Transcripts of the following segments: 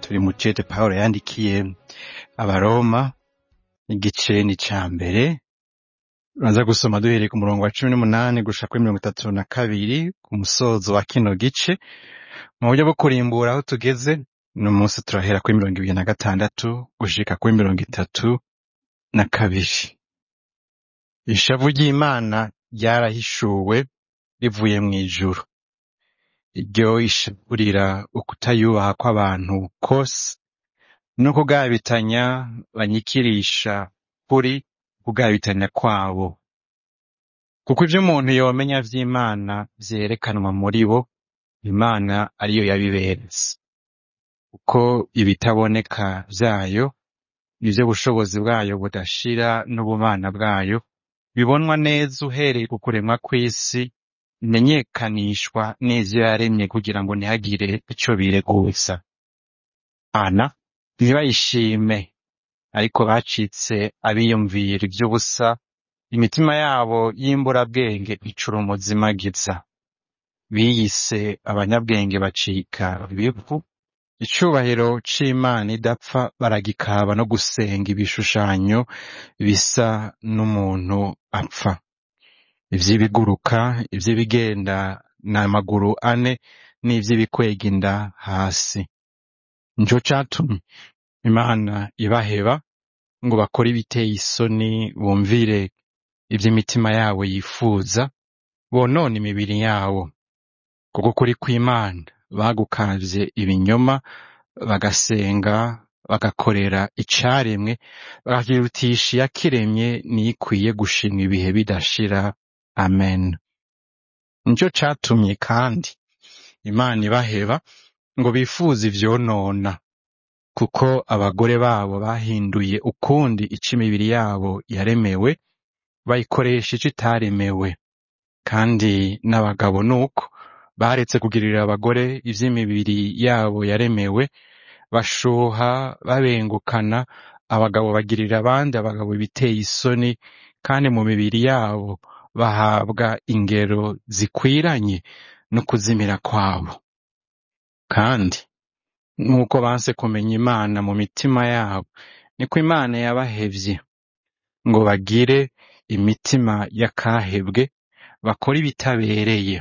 turi mu cete pawulo yandikiye abaroma igice ni ca mbere uraza gusoma duhereye ku murongo wa cumi n'umunani gushika kuri mirongo itatu na kabiri ku musozo wa kino gice mu buryo bwo kurimbura aho tugeze uno munsi turahera kuri mirongo ibiri na gatandatu gushika kuri mirongo itatu na kabiri ishavu ry'imana ryarahishuwe rivuye mu ijuru iryo ishaburira ukutayubaha kw'abantu kose no kugabitanya banyikirisha kuri kugabitanya kwabo kuko ivyo umuntu yomenya vy'imana vyerekanwa muri bo imana ariyo yabiberetse kuko ibitaboneka vyayo ivyo bushobozi bwayo budashira n'ubumana bwayo bibonwa neza uhereye ku kuremwa kw'isi bimenyekanishwa n'ivyo yaremye kugira ngo ntihagire ico bireguza ana ntibayishime ariko bacitse abiyumvira ivy'ubusa imitima yabo y'imburabwenge icura umuzimagiza biyise abanyabwenge bacika ibivu icubahiro c'imana idapfa baragikaba no gusenga ibishushanyo bisa n'umuntu apfa ivy'ibiguruka ivy'ibigenda n'amaguru ane n'ivy'ibikwega inda hasi nico catumye imana ibaheba ngo bakore ibiteye isoni bumvire ivy'imitima yabo yifuza bonone imibiri yabo kuko kuri kw'imana bagukavye ibinyoma bagasenga bagakorera icaremwe bakakirutisha iyakiremye niyo ikwiye gushimwa ibihe bidashira amen nico catumye kandi imana ibaheba ngo bifuze ivyonona kuko abagore babo bahinduye ukundi ico imibiri yabo yaremewe bayikoresha ico itaremewe kandi n'abagabo nuko baretse kugirira abagore ivy'imibiri yabo yaremewe bashuha babengukana abagabo bagirira abandi abagabo ibiteye isoni kandi mu mibiri yabo bahabwa ingero zikwiranye no kuzimira kwabo kandi nk'uko banse kumenya imana mu mitima yabo niko imana yabahevye ngo bagire imitima y'akahebwe bakora ibitabereye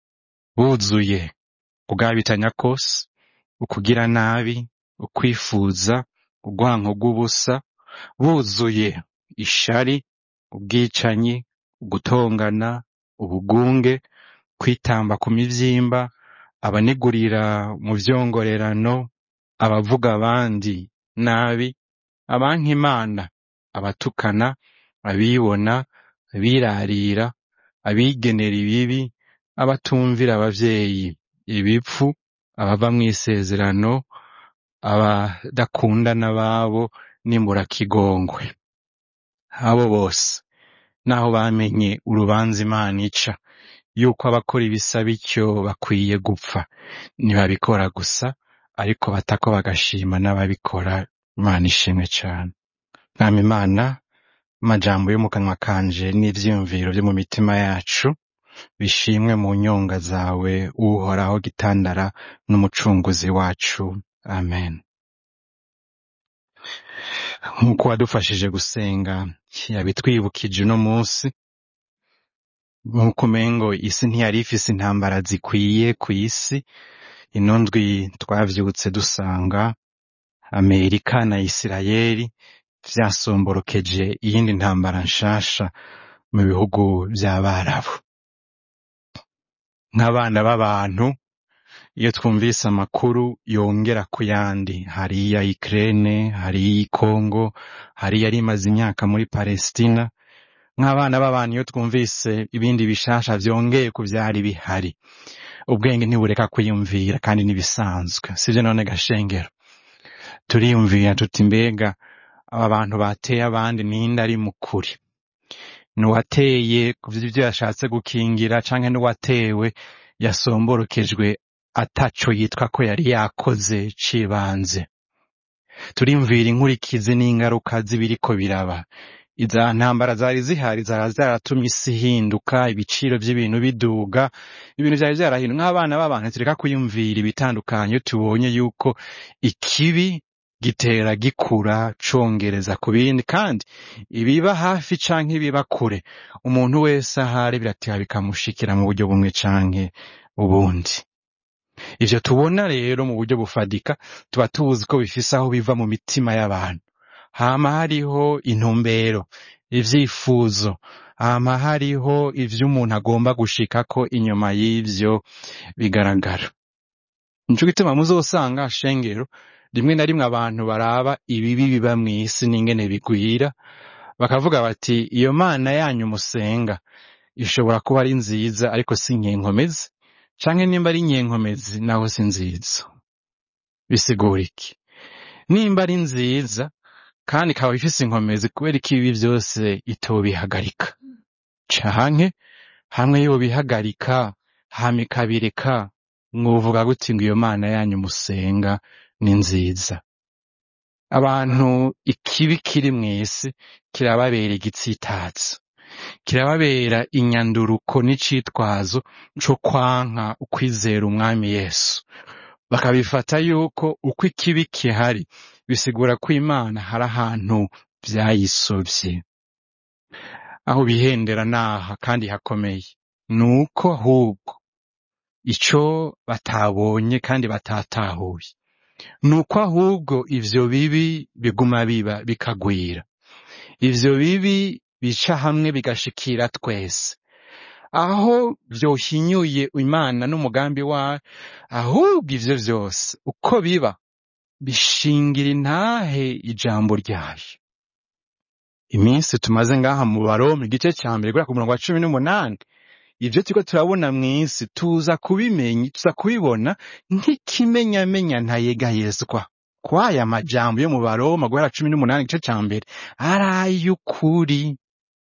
buzuye kugabitanya kose ukugira nabi ukwifuza urwanko rw'ubusa buzuye ishari ubwicanyi ugutongana ubugunge kwitamba ku mivyimba abanegurira mu vyongorerano abavuga abandi nabi abanka imana abatukana abibona abirarira abigenera ibibi abatumvira abavyeyi ibipfu abava mw'isezerano abadakundana babo n'imurakigongwe abo bose naho bamenye urubanza imana ica yuko abakora ibisa bityo bakwiye gupfa ntibabikora gusa ariko batako bagashima n'ababikora imana ishimwe cane mwami imana amajambo yo mu kanwa kanje n'ivyiyumviro vyo mu mitima yacu bishimwe mu nyonga zawe uhoraho gitandara n'umucunguzi wacu amen nk'uko wadufashije gusenga yabitwibukije uno munsi nk'uko umengo isi ntiyari ifise intambara zikwiye ku isi ino ndwi twavyutse dusanga amerika na isirayeli vyasomborokeje iyindi ntambara nshasha mu bihugu vy'abarabu nk'abana b'abantu iyo twumvise amakuru yongera ku yandi hariya Ukraine hariya Congo hariya yari imaze imyaka muri Palestina nk'abana b'abantu iyo twumvise ibindi bishasha vyongeye ku vyari bihari ubwenge ntibureka kwiyumvira kandi n'ibisanzwe sivyo none gashengero turiyumvira tuti mbega aba bantu bateye abandi ninde ari mukuri nuwateye kuvyo yashatse gukingira canke nuwatewe yasomborokejwe ataco yitwa ko yari yakoze cibanze turiyumvira inkurikizi n'ingaruka z'ibiriko biraba iza ntambara zari zihari zara zaratumye isi ihinduka ibiciro by'ibintu biduga ibintu byari byarahinduka nk'abana b'abantu tureka kwiyumvira ibitandukanye iyo tubonye yuko ikibi gitera gikura congereza ku bindi kandi ibiba hafi canke ibiba kure umuntu wese ahari birateba bikamushikira mu buryo bumwe canke ubundi ivyo tubona rero mu buryo bufadika tuba tuzi ko bifise aho biva mu mitima y'abantu hama hariho intumbero ivyifuzo hama hariho ivyo umuntu agomba gushikako inyuma y'ivyo bigaragara nico gituma muzosanga shengero rimwe na rimwe abantu baraba ibibi biba mw'isi n'ingene bigwira bakavuga bati iyo mana yanyu musenga ishobora kuba ari nziza ariko si nyenkomezi canke nimba ari nyenkomezi naho si nziza bisigura iki nimba ari nziza kandi ikaba ifise inkomezi kubera ko ibi vyose itobihagarika canke hamwe yobihagarika hama ikabireka mwovuga gute ngo iyo mana yanyu musenga ni nziza abantu ikibi kiri mw'isi kirababera igitsitazo kirababera inyanduruko n'icitwazo co kwanka ukwizera umwami yesu bakabifata yuko uko ikibi kihari bisigura ko imana hari ahantu vyayisovye aho bihendera naha kandi hakomeye nuko ahubwo ico batabonye kandi batatahuye nuko ahubwo ivyo bibi biguma biba bikagwira ivyo bibi bica hamwe bigashikira twese aho vyohinyuye imana n'umugambi wayo ahubwo ivyo vyose uko biba bishingira intahe ijambo ryayo iminsi tumaze ngaha mu baroma igice ca mbere guhera ku murongo wa cumi n'umunani ivyo turiko turabona mw'isi tuza kubimenya tuza kubibona nk'ikimenyamenya ntayegayezwa kwaya majambo yo mu baroma guhera cumi n'umunani igice ca mbere ari ay'ukuri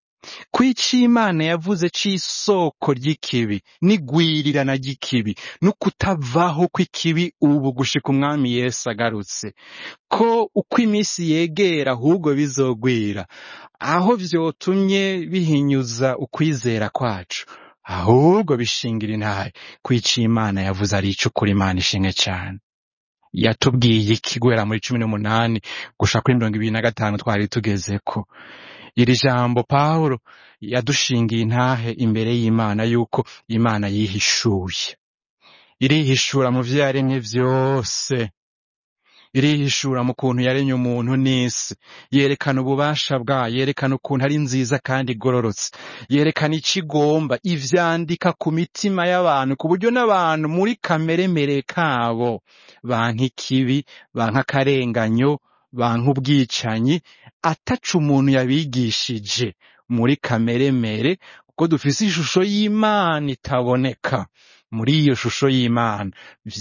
kwica imana yavuze c'isoko ry'ikibi n'igwirirana ry'ikibi n'ukutavaho kw'ikibi ubu gushika umwami yesu agarutse ko uko iminsi yegera ahubwo bizogwira aho vyotumye bihinyuza ukwizera kwacu ahubwo bishingira intahe kwica imana yavuze ari icukuri imana ishimwe cane yatubwiye iki guhera muri cumi n'umunani gushika kuri mirongo ibiri na gatanu twari tugezeko iri jambo pawulo yadushingiye intahe imbere y'imana yuko imana yihishuye irihishura mu vyo yaremye vyose irihishura mu kuntu yaremye umuntu n'isi yerekana ububasha bwayo yerekana ukuntu ari nziza kandi igororotse yerekana ico igomba ivyandika ku mitima y'abantu ku buryo n'abantu muri kameremere kabo banka ikibi banka akarenganyo banka ubwicanyi ataca umuntu yabigishije muri kameremere kuko dufise ishusho y'imana itaboneka muri iyo shusho y'imana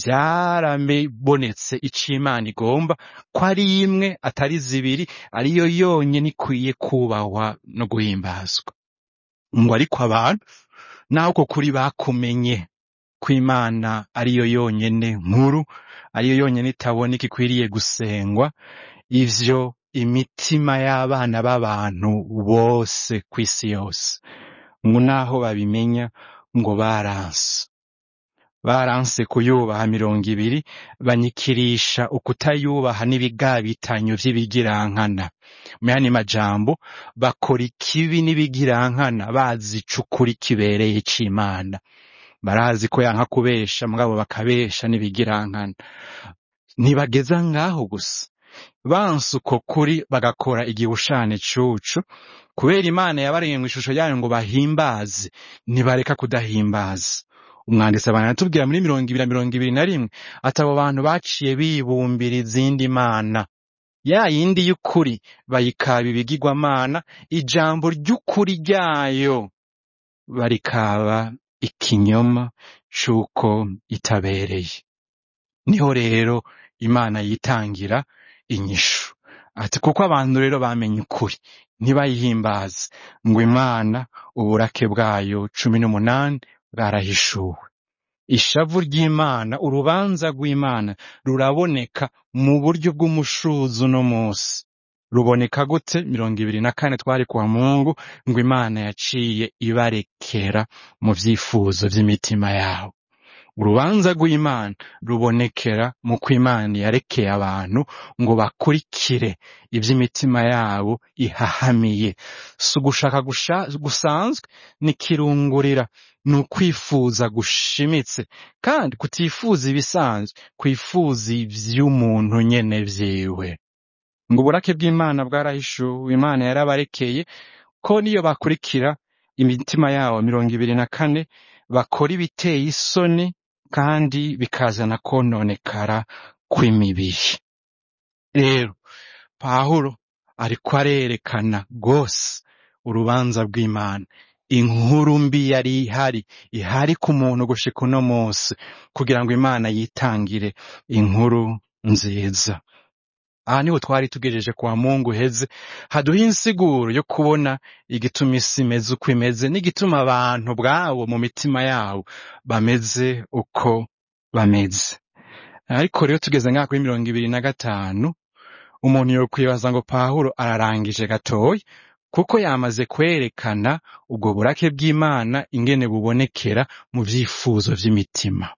vyarabonetse ico imana igomba ko ari imwe atari zibiri ariyo yonyene ikwiye kubahwa no guhimbazwa ngo ariko abantu naho uko kuri bakumenye ko imana ariyo yonyene nkuru ariyo yonyene itaboneka ikwiriye gusengwa ivyo imitima y'abana b'abantu bose kw'isi yose ngo naho babimenya ngo baranse baranse kuyubaha mirongo ibiri banyikirisha ukutayubaha n'ibigabitanyo vy'ibigirankana muyandi majambo bakora ikibi n'ibigirankana bazi icukuri kibereye c'imana barazi ko yanka kubesha mugabo bakabesha n'ibigirankana ntibageza ngaho gusa banse uko kuri bagakora igihushane cucu kubera imana yabaremye mu ishusho yayo ngo bahimbaze ntibareka kudahimbaza umwanditsi abantu aratubwira muri mirongo ibiri na mirongo ibiri na rimwe ati abo bantu baciye bibumbira izindi mana ya yindi y'ukuri bayikaba ibigirwamana ijambo ry'ukuri ryayo barikaba ikinyoma c'uko itabereye niho rero imana yitangira inyishu ati kuko abantu rero bamenye ukuri ntibayihimbaze ngo imana uburake bwayo cumi n'umunani bwarahishuwe ishavu ry'imana urubanza rw'imana ruraboneka mu buryo bw'umushuzi uno munsi ruboneka gute mirongo ibiri na kane twari kwa mungu ngo imana yaciye ibarekera mu vyifuzo vy'imitima yabo urubanza rw'imana rubonekera mu ko imana yarekeye abantu ngo bakurikire ivy'imitima yabo ihahamiye si ugushaka gusha- gusanzwe ni kirungurira ni ukwifuza gushimitse kandi kutifuza ibisanzwe kwifuza ivy'umuntu nyene vyiwe ngo uburake bw'imana bwarahishuwe imana yarabarekeye ko niyo bakurikira imitima yabo mirongo ibiri na kane bakora ibiteye isoni kandi bikazana kononekara kw'imibiri rero pawulo ariko arerekana rwose urubanza rw'imana inkuru mbi yari ihari ihari ku muntu gushika uno munsi kugira ngo imana yitangire inkuru nziza aha niho twari tugejeje kwa mungu heze haduha insiguro yo kubona igituma isi imeze uko imeze n'igituma abantu bwabo mu mitima yabo bameze uko bameze ariko rero tugeze ngaha kuri mirongo ibiri na gatanu umuntu yokwibaza ngo pawulo ararangije gatoya kuko yamaze kwerekana ubwo burake bw'imana ingene bubonekera mu vyifuzo vy'imitima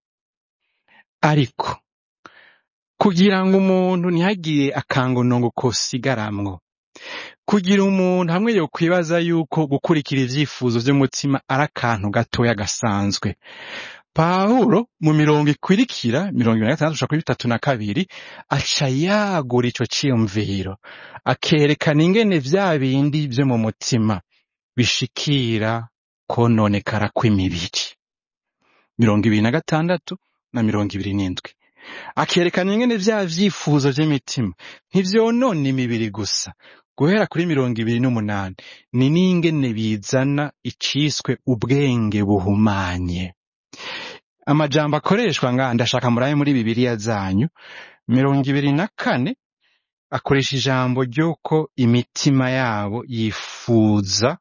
ariko kugira ngo umuntu ntihagire akangonongo kosigaramwo kugira umuntu hamwe yo kwibaza yuko gukurikira ivyifuzo vy'umutima ari akantu gatoya gasanzwe pawulo mu mirongo ikurikira mirongo ibiri na gatandatu gushika kuri bitatu na kabiri aca yagura ico ciyumviro akerekana ingene vya bindi vyo mu mutima bishikira kononekara kw'imibiri mirongo ibiri na gatandatu na mirongo ibiri n'indwi akerekana ingene vya vyifuzo vy'imitima ntivyonona imibiri gusa guhera kuri mirongo ibiri n'umunani ni n'ingene bizana iciswe ubwenge buhumanye amajambo akoreshwa nga ndashaka murabe muri bibiliya zanyu mirongo ibiri na kane akoresha ijambo ry'uko imitima yabo yifuza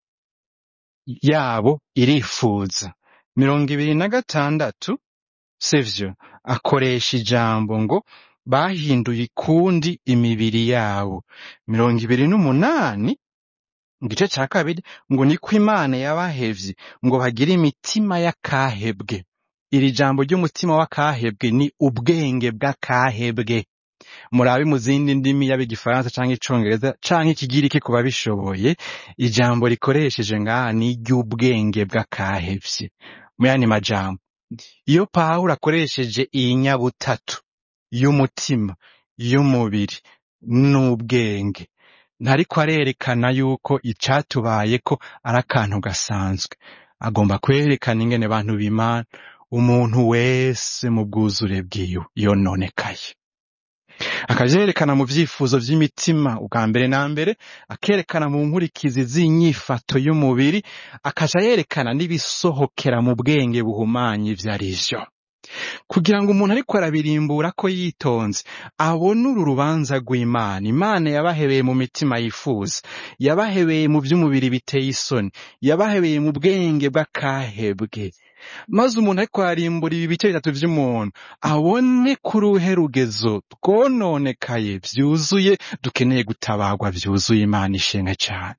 yabo irifuza mirongo ibiri na gatandatu sivyo akoresha ijambo ngo bahinduye ikundi imibiri yabo mirongo ibiri n'umunani mu gice ca kabiri ngo niko imana yabahevye ngo bagire imitima y'akahebwe iri jambo ry'umutima w'akahebwe ni ubwenge bw'akahebwe murabe mu zindi ndimi yaba igifaransa canke icongereza canke ikigiriki ku babishoboye ijambo rikoresheje ngaha ni iry'ubwenge bw'akahevye mu yandi majambo iyo pawulo akoresheje iyi nyabutatu y'umutima y'umubiri n'ubwenge ntariko arerekana yuko icatubayeko ari akantu gasanzwe agomba kwerekana ingene bantu b'imana umuntu wese mu bwuzure bwiwe yononekaye akavyerekana mu vyifuzo vy'imitima ubwa mbere na mbere akerekana mu nkurikizi z'inyifato y'umubiri akaja yerekana n'ibisohokera mu bwenge buhumanye ivyo ari vyo kugira ngo umuntu ariko arabirimbura ko yitonze abone uru rubanza rw'imana imana yabahebeye mu mitima yifuza yabahebeye mu vy'umubiri biteye isoni yabahebeye mu bwenge bw'akahebwe maze umuntu ariko arimbura ibi bice bitatu vy'umuntu abone ko uruhe rugezo twononekaye vyuzuye dukeneye gutabarwa vyuzuye imana ishenga cane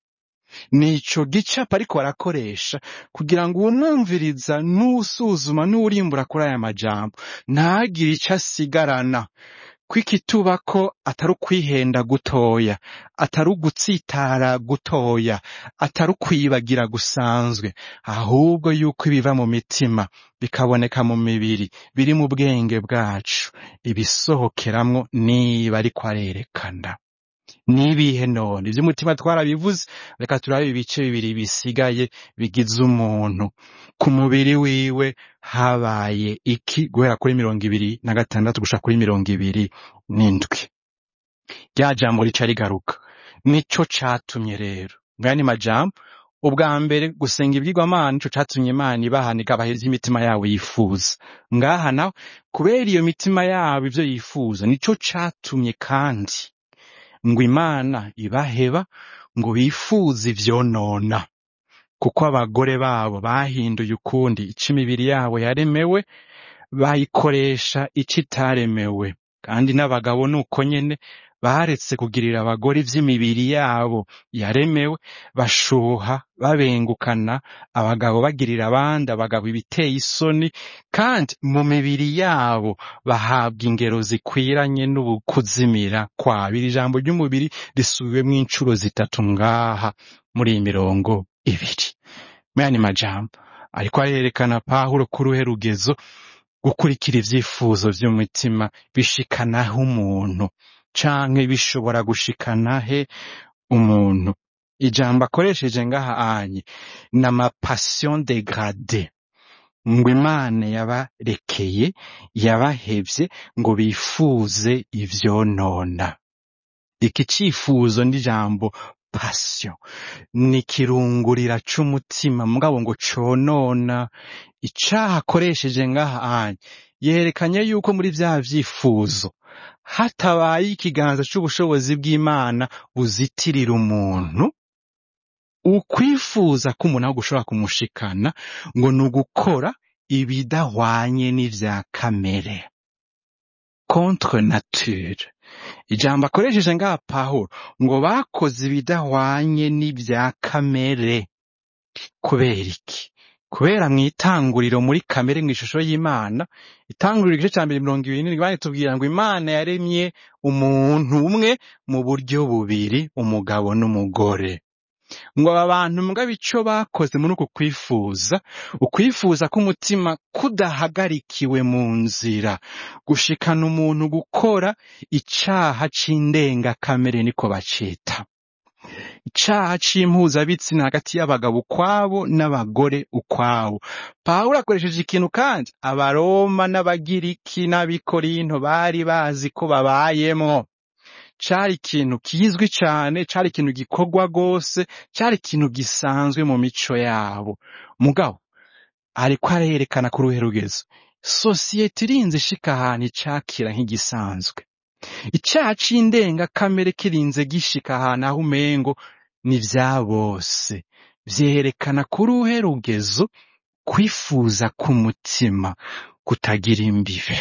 nico gicapo ariko barakoresha kugira ngo uwumwumviriza n'usuzuma n'urimbura kuri aya majambo ntagire ico asigarana kw'ikituba ko atari ukwihenda gutoya atari ugutsitara gutoya atari ukwibagira gusanzwe ahubwo yuko ibiva mu mitima bikaboneka mu mibiri biri mu bwenge bwacu ibisohokeramwo niba ariko arerekana nibihe none ivy'umutima twarabivuze reka turabe ibice bibiri bisigaye bigize umuntu ku mubiri wiwe habaye iki guhera kuri mirongo ibiri na gatandatu gushika kuri mirongo ibiri n'indwi rya jambo rica rigaruka nico catumye rero ngaya majambo ubwa mbere gusenga ibyigwamana nico catumye imana ibahana ikabaheza imitima yabo yifuza ngaha nawe kubera iyo mitima yabo ivyo yifuza nico catumye kandi ngo imana ibaheba ngo bifuze ivyonona kuko abagore babo bahinduye ukundi ico imibiri yabo yaremewe bayikoresha ico itaremewe kandi n'abagabo nuko nyene baretse kugirira abagore ivy'imibiri yabo yaremewe bashuha babengukana abagabo bagirira abandi abagabo ibiteye isoni kandi mu mibiri yabo bahabwa ingero zikwiranye n'ukuzimira kwabo iri jambo ry'umubiri risubiwemwo incuro zitatu ngaha muri iyi mirongo ibiri muyandi majambo ariko arerekana pawulo ku ruhe rugezo gukurikira ivyifuzo vy'umutima bishikanaho umuntu canke bishobora gushikana he umuntu ijambo akoresheje ngaha anye ni amapassion degradé ngo imana yabarekeye yabahevye ngo bifuze ivyonona iki cifuzo n'ijambo passion ni kirungurira c'umutima mugabo ngo conona icaha akoresheje ngaha anye yerekanye yuko muri vya vyifuzo hatabaye ikiganza c'ubushobozi bw'imana buzitirira umuntu ukwifuza ko umuntu aho gushobora kumushikana ngo ni ugukora ibidahwanye n'ivya kamere contre nature ijambo akoresheje ngaha pawulo ngo bakoze ibidahwanye n'ivya kamere kubera iki kubera mw'itanguriro muri kamere mw'ishusho y'imana itanguriro igice ca mbere mirongo ibiri n'indwi tubwira ngo imana yaremye umuntu umwe mu buryo bubiri umugabo n'umugore ngo aba bantu mugabo ico bakoze muri uku kwifuza ukwifuza k'umutima kudahagarikiwe mu nzira gushikana umuntu gukora icaha c'indengakamere niko bacita icaha c'impuzabitsina hagati y'abagabo ukwabo n'abagore ukwabo pawulo akoresheje ikintu kandi abaroma n'abagiriki n'abikorinto bari bazi ko babayemwo cari ikintu kizwi cane cari ikintu gikorwa rwose cari ikintu gisanzwe mu mico yabo mugabo ariko arerekana ku ruhe rugezo sosiyete irinze ishika ahantu icakira nk'igisanzwe icaha c'indengakamere kirinze gishika ahantu aho umengo ni vya bose vyerekana ku ruhe rugezo kwifuza k'umutima kutagira imbibe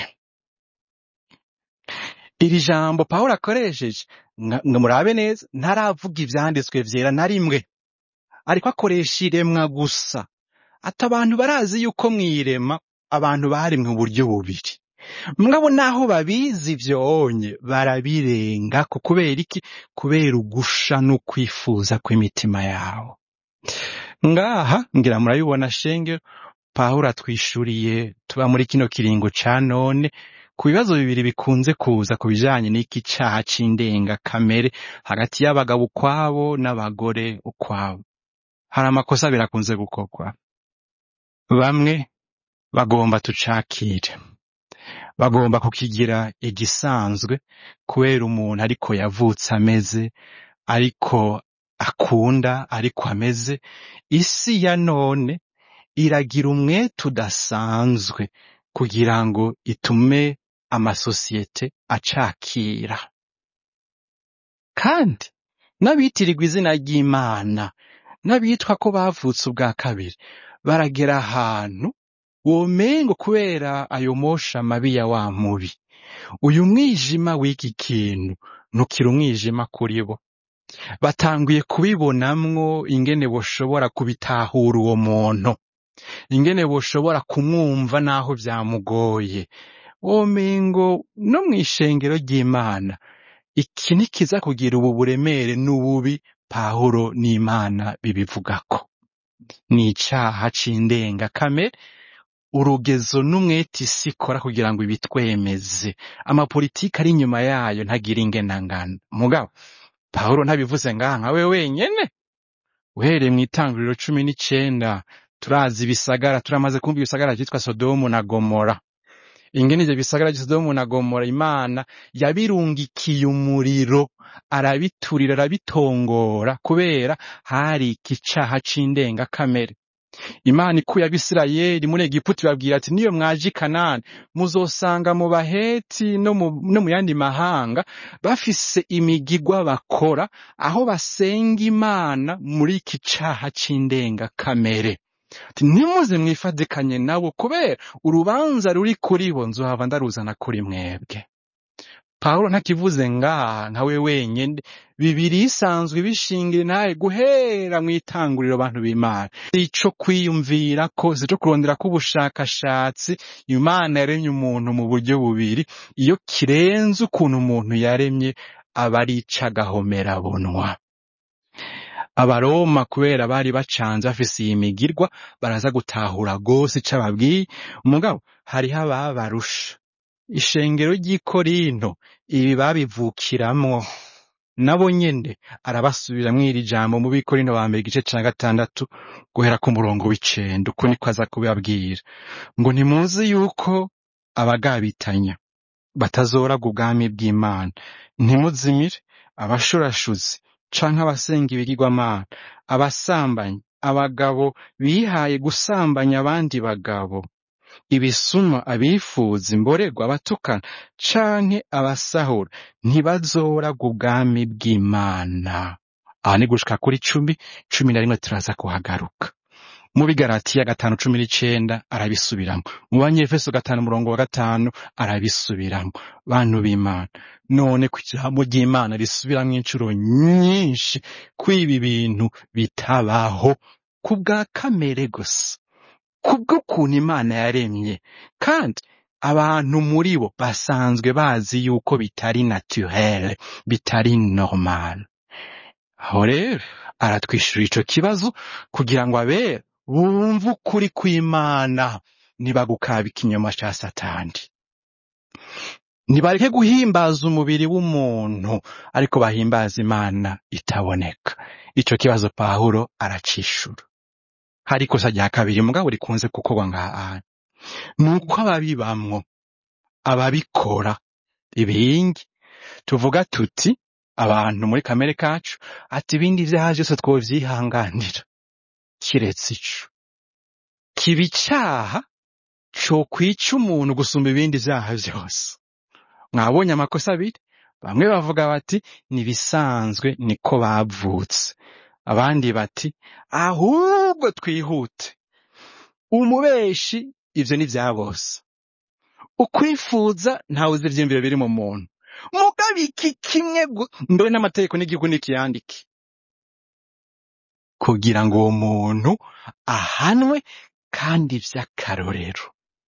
iri jambo pawulo akoresheje nga nga murabe neza ntaravuga ivyanditswe vyera na rimwe ariko akoresha iremwa gusa ati abantu barazi yuko mw'irema abantu baremwe mu buryo bubiri mugabo naho babizi vyonye barabirenga ko kubera iki kubera ugusha n'ukwifuza kw'imitima yabo ngaha ngira murabibona shenge pawulo atwishuriye tuba muri kino kiringo ca none ku bibazo bibiri bikunze kuza ku bijanye n'iki caha c'indengakamere hagati y'abagabo ukwabo n'abagore ukwabo hari amakosa birakunze gukorwa bamwe bagomba tucakire bagomba kukigira igisanzwe kubera umuntu ariko yavutse ameze ariko akunda ariko ameze isi ya none iragira umwete udasanzwe kugira ngo itume amasosiyete acakira kandi n'abitirirwa izina ry'imana n'abitwa ko bavutse ubwa kabiri baragera ahantu womengo kubera ayo mosha mabi ya wa mubi uyu mwijima w'iki kintu ntukiri umwijima kuri bo batanguye kubibonamwo ingene boshobora kubitahura uwo muntu ingene boshobora kumwumva naho vyamugoye womengo no mw'ishengero ry'imana iki ntikiza kugira ubu buremere n'ububi pawulo n'imana bibivugako ni icaha c'indengakamere urugezo n'umwete isi ikora kugira ngo ibitwemeze amapolitiki ari inyuma yayo ntagira ingenangana mugabo pawulo ntabivuze ngaha nka we wenyene uhereye mw'itanguriro cumi n'icenda turazi ibisagara turamaze kumva ibisagara vyitwa sodomu na gomora ingene ivyo bisagara vya sodomu na gomora imana yabirungikiye umuriro arabiturira arabitongora kubera hari iki caha c'indengakamere imana ikuye abisirayeli muri egiputa ibabwira ati niyo mwaje i kanani muzosanga mu baheti no mu, no mu yandi mahanga bafise imigigwa bakora aho basenga imana muri iki caha c'indengakamere ati ntimuze mwifadikanye nabo kubera urubanza ruri kuri bo nzohava ndaruzana kuri mwebwe pawulo ntakivuze ngaha nka we wenyene bibiri isanzwe ibishingira nawe guhera mu itanguriro abantu b'imana ico kwiyumvira ko si ico kurondera k'ubushakashatsi imana yaremye umuntu mu buryo bubiri iyo kirenze ukuntu umuntu yaremye aba ari ic'agahomerabunwa abaroma kubera bari bacanze bafise iyi migirwa baraza gutahura rwose ico ababwiye umugabo hariho ababarusha ishengero ry'i korinto ibi babivukiramwo nabo nyene arabasubiramwo iri jambo mu bikorinto ba mbere igice ca gatandatu guhera ku murongo w'icenda uko niko aza kubibabwira ngo ntimuzi yuko abagabitanya batazoraga ubwami bw'imana ntimuzimire abashurashuzi canke abasenga ibigirwamana abasambanyi abagabo bihaye gusambanya abandi bagabo ibisuma abifuza imborerwa abatukana canke abasahura ntibazoraga ubwami bw'imana aha ni gushika kuri cumi cumi na rimwe turaza kuhagaruka mu bigaratiya gatanu cumi n'icenda arabisubiramwo mu banyefeso gatanu umurongo wa gatanu arabisubiramwo bantu b'imana none ku ijambo ry'imana risubiramwo incuro nyinshi ko ibi bintu bitabaho ku bwa kamere gusa kubw'ukuntu imana yaremye kandi abantu muri bo basanzwe bazi yuko bitari naturel bitari normal aho rero aratwishyura ico kibazo kugira ngo abere bumve ukuri kw'imana ntibagukaba ikinyoma ca satani ntibareke guhimbaza umubiri w'umuntu ariko bahimbaza imana itaboneka ico kibazo pawulo aracishura hari ikosa rya kabiri mugabo rikunze gukorwa ngaha ni uko ababibamwo ababikora ibingi tuvuga tuti abantu muri kamere kacu ati ibindi vyaha vyose twovyihanganira kiretse ico kiba icaha cokwica umuntu gusumba ibindi vyaha vyose mwabonye amakosa abiri bamwe bavuga bati nibisanzwe niko bavutse abandi bati ahubwo twihute umubeshi ivyo ni vya bose ukwifuza ntawe uzi ivyiyumviro biri mu muntu mugabo iki kimwe gu- mbere n'amategeko n'igihugu nikiyandike kugira ngo uwo muntu ahanwe kandi vy'akarorero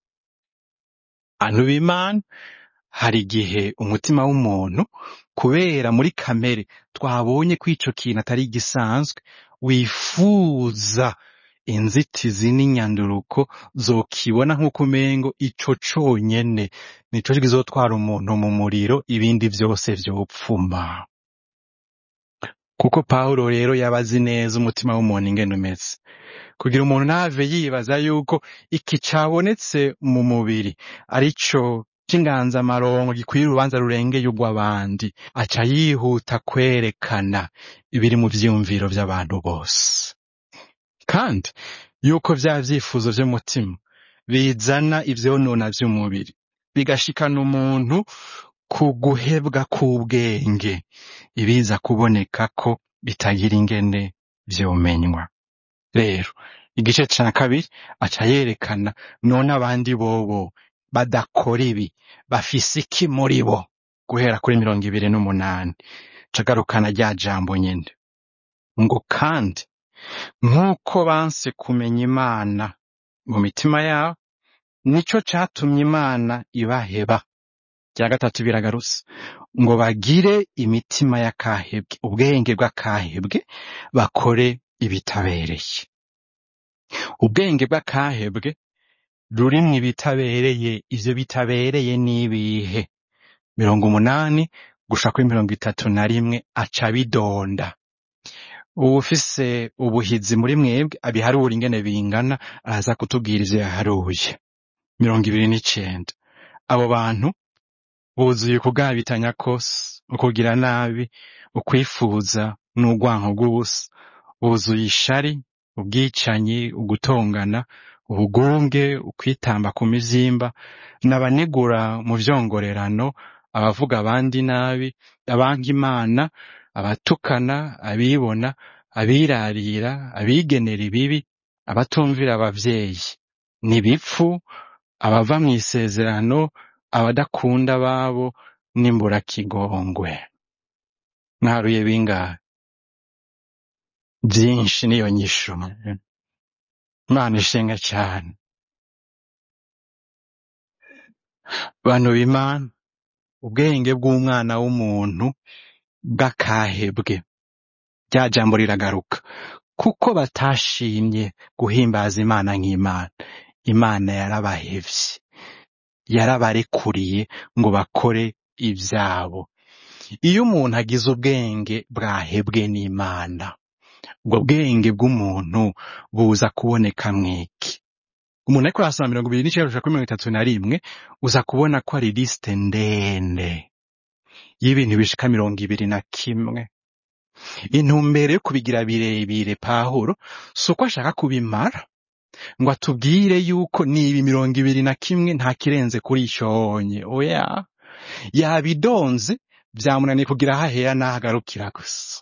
bantu b'imana hari igihe umutima w'umuntu kubera muri kamere twabonye ko ico kintu atari gisanzwe wifuza inzitizi n'inyanduruko zokibona nk'uko umengo ico conyene nico kizotwara umuntu mu muriro ibindi vyose vyopfuma kuko pawulo rero yaba azi neza umutima w'umuntu ingene umeze kugira umuntu ntave yibaza yuko iki cabonetse mu mubiri arico c'inganzamarongo gikwiye urubanza rurengeye urw'abandi aca yihuta kwerekana ibiri mu vyiyumviro vy'abantu bose kandi yuko vya vyifuzo vy'umutima bizana ivyonona vy'umubiri bigashikana umuntu ku guhebwa k'ubwenge ibiza kuboneka ko bitagira ingene vyomenywa rero igice ca kabiri aca yerekana none abandi bobo badakora ibi bafise iki muri bo guhera kuri mirongo ibiri n'umunani cagarukana rya jambo nyene ngo kandi nk'uko banse kumenya imana mu mitima yabo nico catumye imana ibaheba rya gatatu biragarutse ngo bagire imitima y'akahebwe ubwenge bw'akahebwe bakore ibitabereye ubwenge bw'akahebwe rurimwo ibitabereye ivyo bitabereye n'ibihe mirongo umunani gusha kuri mirongo itatu na rimwe aca bidonda uwufise ubuhizi muri mwebwe abiharura ingene bingana araza kutubwira ivyo yaharuye mirongo ibiri n'icenda abo bantu buzuye ukugabitanya kose ukugira nabi ukwifuza n'urwanko rw'ubusa buzuye ishari ubwicanyi ugutongana ubugunge ukwitamba ku mivyimba n'abanegura mu vyongorerano abavuga abandi nabi abanka imana abatukana abibona abirarira abigenera ibibi abatumvira abavyeyi nibipfu abava mw'isezerano abadakunda ababo n'imburakigongwe mwaruye bingahe byinshi niyo nyisho imana ishenga cyane bantu b'imana ubwenge bw'umwana w'umuntu bw'akahebwe rya jambo riragaruka kuko batashimye guhimbaza imana nk'imana imana yarabahevye yarabarekuriye ngo bakore ivyabo iyo umuntu agize ubwenge bwahebwe n'imana ubwo bwenge bw'umuntu buza kuboneka mwiki umuntu ariko arasoma mirongo ibiri n'icenda gushika kuri mirongo itatu na rimwe uza kubona ko ari lisite ndende y'ibintu bishika mirongo ibiri na kimwe intumbero yo kubigira birebire pahuro si uko ashaka kubimara ngo atubwire yuko nibi mirongo ibiri na kimwe nta kirenze kuri icyonye oya yabidonze byamunaniye kugira aho ahera n'aho agarukira gusa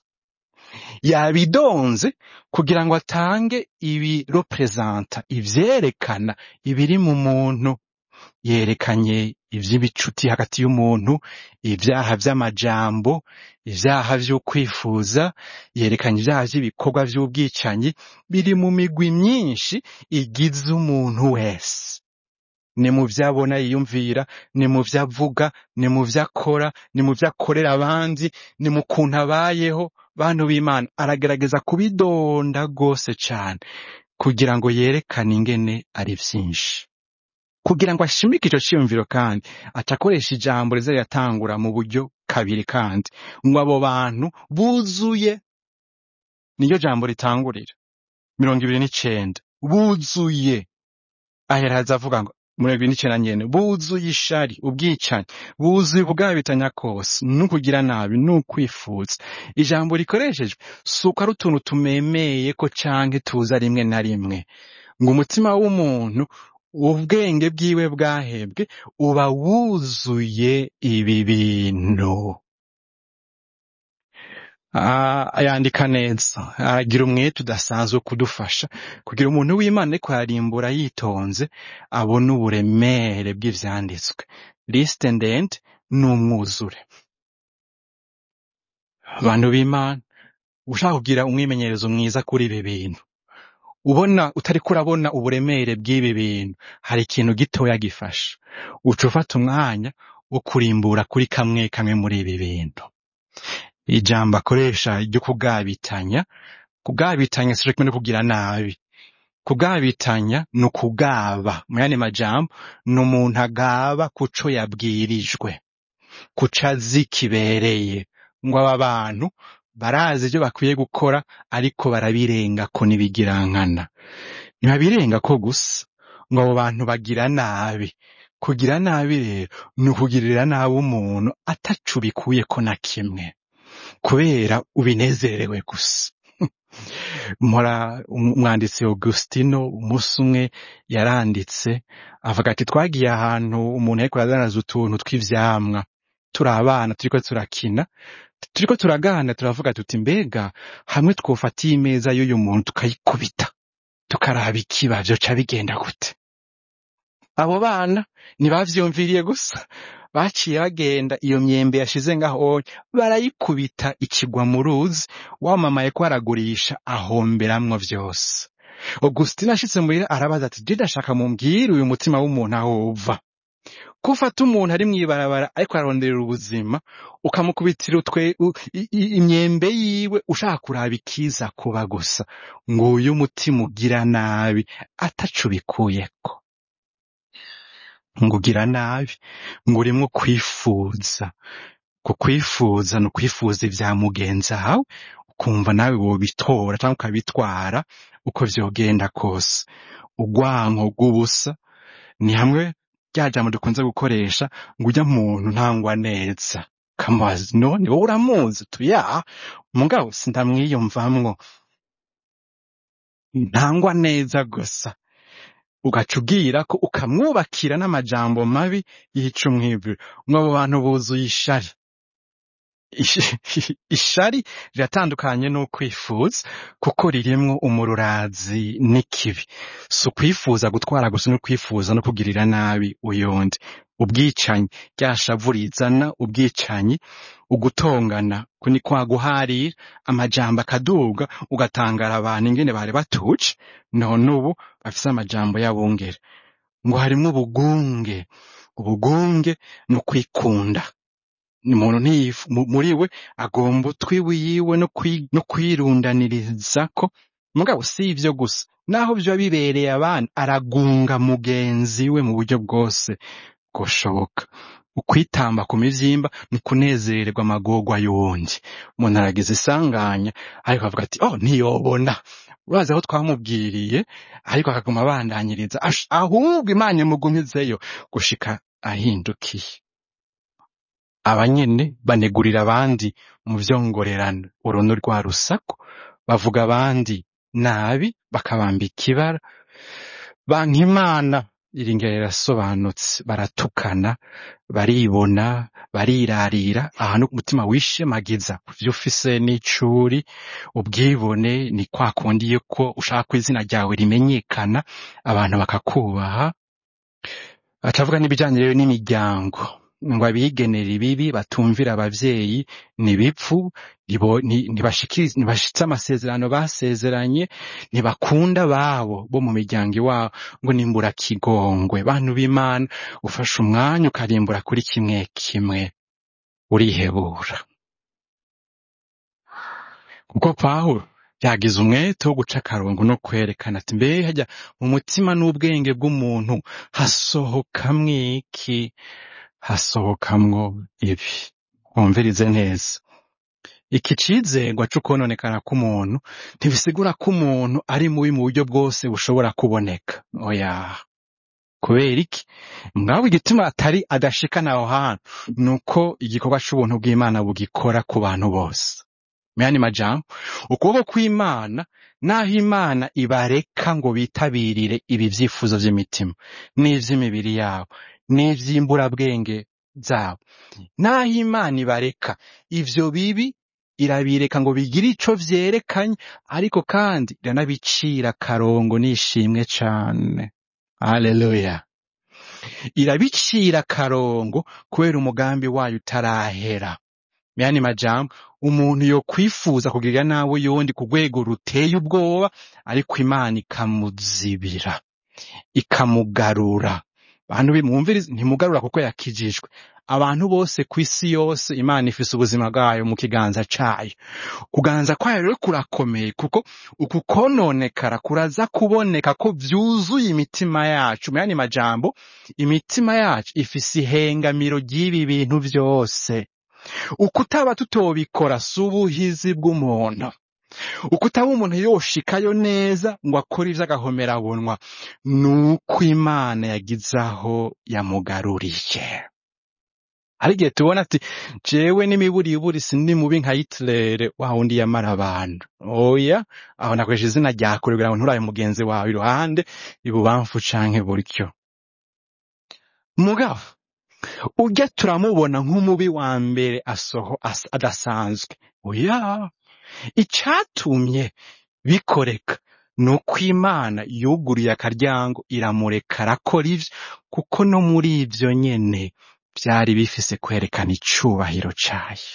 yabidonze kugira ngo atange ibiroperezanta ivyerekana ibiri mu muntu yerekanye ivy'ibicuti hagati y'umuntu ibyaha vy'amajambo ibyaha vy'ukwifuza yerekanye ibyaha vy'ibikorwa vy'ubwicanyi biri mu migwi myinshi igize umuntu wese ni mu vyo abona yiyumvira ni mu vyo avuga ni mu vyo akora ni mu vyo akorera abandi ni mu kuntu abayeho bantu b'imana aragerageza kubidonda rwose cane kugira ngo yerekane ingene ari vyinshi kugira ngo ashimike ico ciyumviro kandi aca akoresha ijambo riza riratangura mu buryo kabiri kandi ngo abo bantu buzuye niryo jambo ritangurira mirongo ibiri n'icenda buzuye aheraza avuga ngo mirongo ibiri n'icenda nyene buzuye ishari ubwicanyi buzuye ubwabitanya kose n'ukugira nabi n'ukwifuza ijambo rikoreshejwe si uko ari utuntu tumemeye ko canke tuza rimwe na rimwe ngo umutima w'umuntu ubwenge bwiwe bwahebwe uba wuzuye ibi bintu Ah, yandika neza aragira umwete udasanzwe wo kudufasha kugira umuntu w'imana ariko yarimbura yitonze abone uburemere bw'ivyanditswe lisite ndende n'umwuzure abantu b'imana ushaka kugira umwimenyerezo mwiza kuri ibi bintu ubona utariko urabona uburemere bw'ibi bintu hari ikintu gitoya gifasha uca ufata umwanya wo kurimbura kuri kamwe kamwe muri ibi bintu ijambo akoresha ryo kugabitanya kugabitanya si kimwe no kugira nabi kugabitanya ni ukugaba mu yandi majambo ni umuntu agaba kuco yabwirijwe kuco azi kibereye ngo aba bantu barazi ibyo bakwiye gukora ariko barabirengako n'ibigirankana ntibabirengako gusa ngo abo bantu bagira nabi kugira nabi rero ni ukugirira nabi umuntu ataco ubikuyeko na kimwe kubera ubinezerewe gusa mpora umwanditsi Augustino umunsi umwe yaranditse avuga ati twagiye ahantu umuntu ariko arazanaza utuntu tw'ivyamwa turi abana turiko turakina turiko turagana turavuga tuti mbega hamwe twofata iyi meza y'uyu muntu tukayikubita tukaraba ikiba vyoca bigenda gute abo bana ntibavyumviriye gusa baciye bagenda iyo myembe yashize ngaho barayikubita ikigwa mu ruzi wamamaye ko aragurisha ahomberamwo vyose Augustin ashitse muhira arabaza ati je ndashaka mumbwire uyu mutima w'umuntu aho uva ko ufata umuntu ari mw'ibarabara ariko aronderera ubuzima ukamukubitira utwe u- i- i- imyembe yiwe ushaka kuraba ikiza kuba gusa nguyu umutima ugira nabi ataco ubikuyeko ngo ugira nabi ngo urimwo kwifuza ku kwifuza ni ukwifuza ivya mugenzi wawe ukumva nawe wobitora cyangwa ukabitwara uko vyogenda kose urwanko rw'ubusa ni hamwe rya jambo dukunze gukoresha ngo urya muntu ntangwa neza kamubaza none wowe uramuzi tuya mugabo sindamwiyumvamwo ntangwa neza gusa ugaca ubwira ko ukamwubakira n'amajambo mabi yica umwibiro ngo abo bantu buzuye ishari Ish- ishari riratandukanye n'ukwifuza kuko ririmwo umururazi n'ikibi si ukwifuza gutwara gusa no kwifuza no kugirira nabi uyundi ubwicanyi rya shavu rizana ubwicanyi ugutongana ku ni kwa guharira amajambo akaduga ugatangara abantu ingene bari batuje none ubu bafise amajambo y'abungere ngo harimwo ubugunge ubugunge ni ukwikunda ni umuntu ntiyifu mu- muri we agomba utwi wiwe no kwi- no kwirundanirizako mugabo si ivyo gusa naho vyoba bibereye abandi aragunga mugenzi we mu buryo bwose bwoshoboka ukwitamba ku mivyimba ni kunezererwa amagorwa y'uwundi umuntu aragize isanganya ariko avuga ati oh ntiyobona urazi aho twamubwiriye ariko akaguma abandanyiriza ash- ahubwo imana imugumizeyo gushika ahindukiye abanyene banegurira abandi mu vyongorerano uru ni rwa rusaku bavuga abandi nabi bakabambika ibara banka imana iri ngero rirasobanutse baratukana baribona barirarira ahantu umutima wishemagiza ku vyo ufise n'icuri ubwibone ni kwa kundi yuko ushaka ko izina ryawe rimenyekana abantu bakakubaha atavuga n'ibijanye rero n'imiryango ngo abigenera ibibi batumvira abavyeyi ni bipfu nibo- ni- ntibashikiriza- ntibashitse amasezerano basezeranye ntibakunda babo bo mu miryango iwabo ngo nimbura kigongwe bantu b'imana ufashe umwanya ukarimbura kuri kimwe kimwe urihebura kuko pawulo yagize umwete wo guca akarongo no kwerekana ati mbe hajya mu mutima n'ubwenge bw'umuntu hasohokamwo iki hasohokamwo ibi wumvirize neza iki cizegwa c'ukononekana k'umuntu ntibisigura ko umuntu ari mubi mu buryo bwose bushobora kuboneka oya kubera iki mwawe igituma atari adashikana aho hantu ni uko igikorwa c'ubuntu bw'imana bugikora ku bantu bose muyandi majambo ukuboko kw'imana naho imana ibareka ngo bitabirire ibi vyifuzo vy'imitima n'ivy'imibiri yabo n'ivy'imburabwenge zabo naho imana ibareka ivyo bibi irabireka ngo bigire ico vyerekanye ariko kandi iranabicira akarongo n'ishimwe cane haleluya irabicira akarongo kubera umugambi wayo utarahera yani majambo umuntu yo kwifuza kugirira nawe yundi ku rwego ruteye ubwoba ariko imana ikamuzibira ikamugarura bantu bimwumviriza ntimugarura kuko yakijijwe abantu bose ku isi yose imana ifise ubuzima bwayo mu kiganza cayo kuganza kwayo rero kurakomeye kuko uku kononekara kuraza kuboneka ko vyuzuye imitima yacu mu yandi majambo imitima yacu ifise ihengamiro ry'ibi bintu vyose uko utaba tutobikora si ubuhizi bw'umuntu uko utaba umuntu yoshikayo neza ngo akore ivy'agahomerabunwa ni uko imana yagize aho yamugaruriye hari igihe tubona ati jewe n'imiburiburi sindi mubi nka Hitler wa wundi yamara abantu oya aho nakoresha izina rya kure kugira ngo nturabe mugenzi wawe iruhande ibubamfu canke buryo mugabo urya turamubona nk'umubi wa mbere asoho as- adasanzwe oya icatumye bikoreka ni uko imana yuguruye akaryango iramureka arakora ivyo kuko no muri ivyo nyene vyari bifise kwerekana icubahiro cayo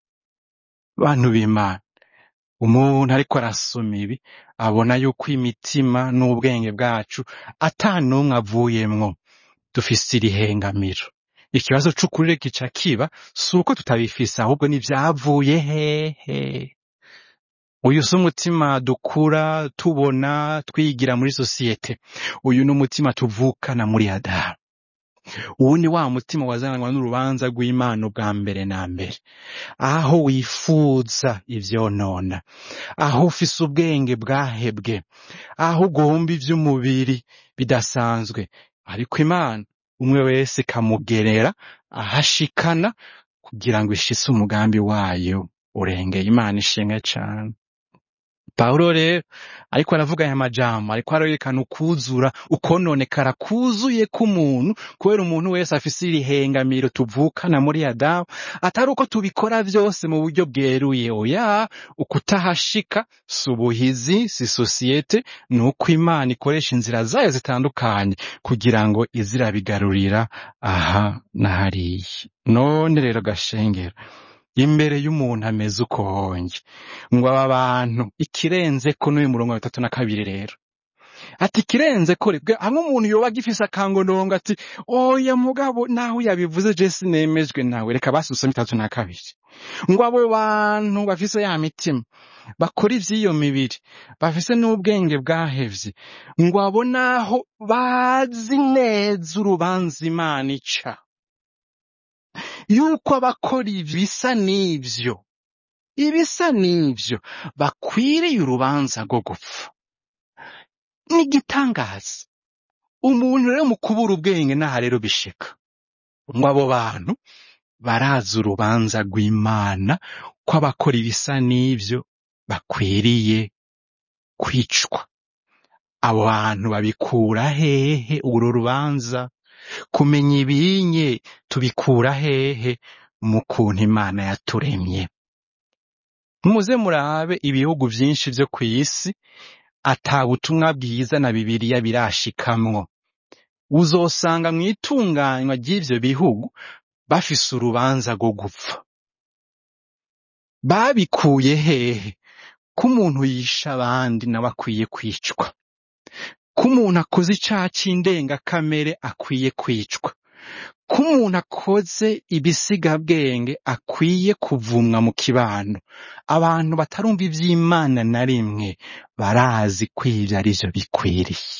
bantu b'imana umuntu ariko arasoma ibi abona yuko imitima n'ubwenge bwacu ata n'umwe avuyemwo dufise irihengamiro ikibazo c'ukuri kica kiba si uko tutabifise ahubwo nivyavuye hehe uyu si umutima dukura tubona twigira muri sosiyete uyu ni umutima tuvukana muri adamu uwu ni wa mutima wazananwa n'urubanza rw'imana ubwa mbere na mbere aho wifuza ivyonona aho ufise ubwenge bwahebwe aho ugomba ivy'umubiri bidasanzwe ariko imana umwe wese ikamugerera ahashikana kugira ngo ishitse umugambi wayo urengeye imana ishimwe cane pawulo rero ariko aravuga aya majambo ariko arerekana ukuzura ukononekara kuzuye k'umuntu kubera umuntu wese afise irihengamiro tuvukana muri adamu atari uko tubikora vyose mu buryo bweruye oya ukutahashika si ubuhizi si sosiyete ni uko imana ikoresha inzira zayo zitandukanye kugira ngo izirabigarurira aha na hariya none rero gashengero imbere y'umuntu ameze uko honge ngo aba bantu ikirenze ko n'uyu murongo wa bitatu na kabiri rero ati ikirenze ko ribwe hamwe umuntu yoba agifise akangondongo ati oya mugabo naho yabivuze je sinemejwe nawe reka basusome itatu na kabiri ngo abo bantu bafise ya mitima bakora ivy'iyo mibiri bafise n'ubwenge bwahevye ngo abo naho bazi neza urubanza imana ica yuko abakora ibisa n'ivyo ibisa n'ivyo bakwiriye urubanza rwo gupfa n'igitangaza umuntu rero mu kubura ubwenge naha rero bishika ngo abo bantu barazi urubanza rw'imana ko abakora ibisa n'ivyo bakwiriye kwicwa abo bantu babikura hehe urwo rubanza kumenya ibinye tubikura hehe mu kuntu imana yaturemye muze murabe ibihugu vyinshi vyo kw'isi ata butumwa bwiza na bibiliya birashikamwo uzosanga mw'itunganywa ry'ivyo bihugu bafise urubanza rwo gupfa babikuye hehe ko umuntu yisha abandi nawe akwiye kwicwa ko umuntu akoze icaha c'indengakamere akwiye kwicwa ko umuntu akoze ibisigabwenge akwiye kuvumwa mu kibano abantu batarumva ivy'imana na rimwe barazi ko ivyo arivyo bikwiriye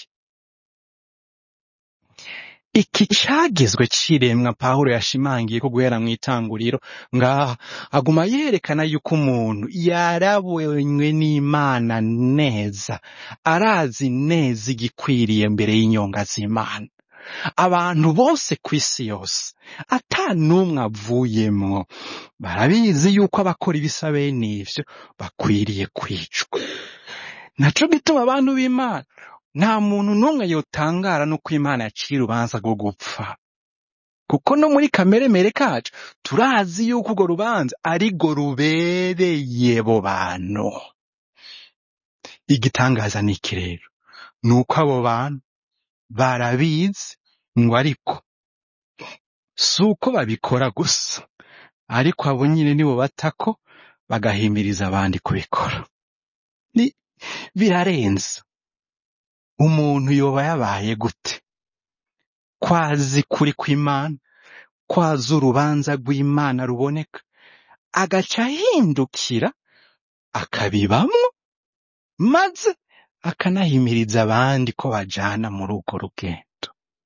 iki cagizwe ciremwa pawulo yashimangiye ko guhera mw'itanguriro ngaha aguma yerekana yuko umuntu yarabonywe n'imana neza arazi neza igikwiriye mbere y'inyonga z'imana abantu bose kw'isi yose ata n'umwe avuyemwo barabizi yuko abakora ibisa bene ivyo bakwiriye kwicwa naco gituma abantu b'imana nta muntu n'umwe yotangara n'uko imana yaciye urubanza rwo gupfa kuko no muri kameremere kacu turazi yuko urwo rubanza arirwo rubereye bo bantu igitangaza ni iki rero ni uko abo bantu barabizi ngo ariko si uko babikora gusa ariko abo nyine nibo batako bagahimiriza abandi kubikora ni birarenze umuntu yoba yabaye gute kwazi kuri kw'imana kwazi urubanza rw'imana ruboneka agaca ahindukira akabibamwo maze akanahimiriza abandi ko bajana muri urwo rugendo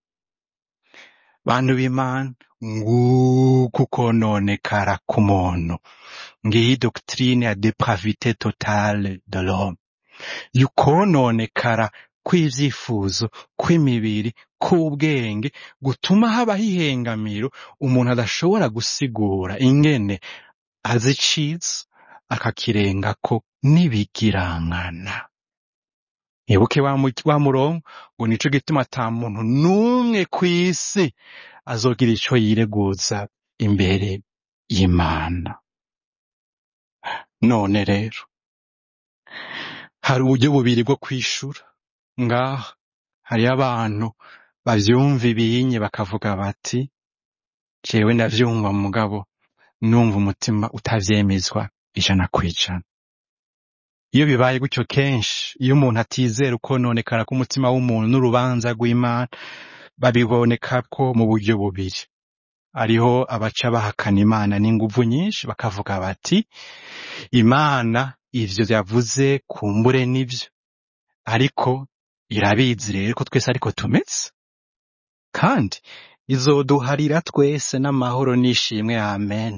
bantu b'imana nguko ukononekara k'umuntu ngiyi doctrine ya depravite totale de l'homme yukononekara kw'ivyifuzo kw'imibiri k'ubwenge gutuma habaho ihengamiro umuntu adashobora gusigura ingene azi iciza akakirengako n'ibigirankana ibuke wa mu- wa murongo ngo nico gituma ata muntu n'umwe kw'isi azogira ico yireguza imbere y'imana none rero hari uburyo bubiri bwo kwishura ngaha hariyo abantu bavyumva ibinye bakavuga bati jewe ndavyumva mugabo numva umutima utavyemezwa ijana kw'ijana iyo bibaye gutyo kenshi iyo umuntu atizera ukononekara k'umutima w'umuntu n'urubanza rw'imana babiboneka ko mu buryo bubiri hariho abaca bahakana imana n'inguvu nyinshi bakavuga bati imana ivyo yavuze kumbure nivyo ariko irabizi rero ko twese ariko tumeze kandi izoduharira twese n'amahoro n'ishimwe amen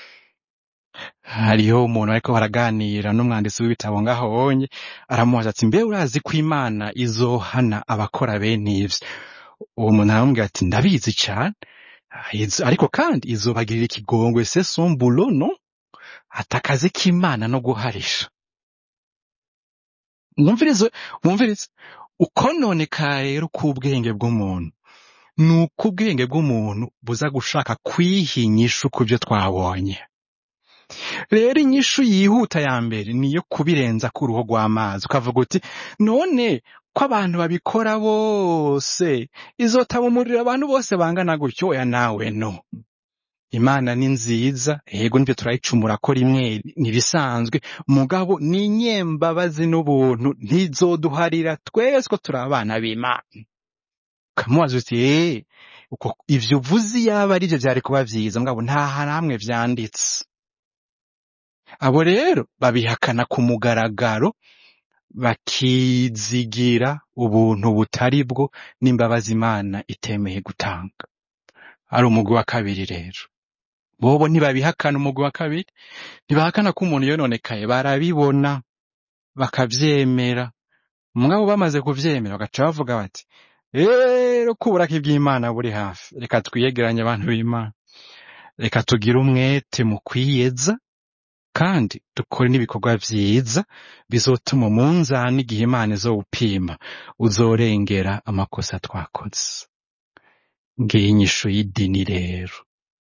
hariho umuntu ariko baraganira n'umwanditsi w'ibitabo ngaho wonye aramubaza ati mbe urazi ko imana izohana abakora bene ivyo uwo muntu aramubwira ati ndabizi cane Izo- ariko kandi izobagirira ikigongwe se son boulot no ati akazi k'imana no guharisha mwumvirize mwumvirize ukononekara rero k'ubwenge bw'umuntu ni uko ubwenge bw'umuntu buza gushaka kwiha inyishu ku byo twabonye rero inyishu yihuta ya mbere niyo kubirenza ku ruhu rw'amazi ukavuga uti none ko abantu babikora bose izotaba umuriro abantu bose bangana gutyo oya nawe no imana ni nziza yego nibyo turayicumura ko rimwe ntibisanzwe mugabo ni inyembabazi n'ubuntu ntizoduharira twese ko turi abana b'imana ukamubaza uti eee uko ivyo uvuze yaba ari byo byari kuba vyiza mugabo nta hamwe vyanditse abo rero babihakana ku mugaragaro bakizigira ubuntu butari bwo n'imbabazi imana itemeye gutanga ari umugwi wa kabiri rero bobo ntibabihakana umugwi wa kabiri ntibahakana ko umuntu yononekaye barabibona bakavyemera mugabo bamaze kuvyemera bagaca bavuga bati rero ko uburake bw'imana buri hafi reka twiyegeranye abantu b'imana reka tugire umwete mu kwiyeza kandi dukore n'ibikorwa vyiza bizotuma umunzani igihe imana izowupima uzorengera amakosa twakoze ngiyi inyishu y'idini rero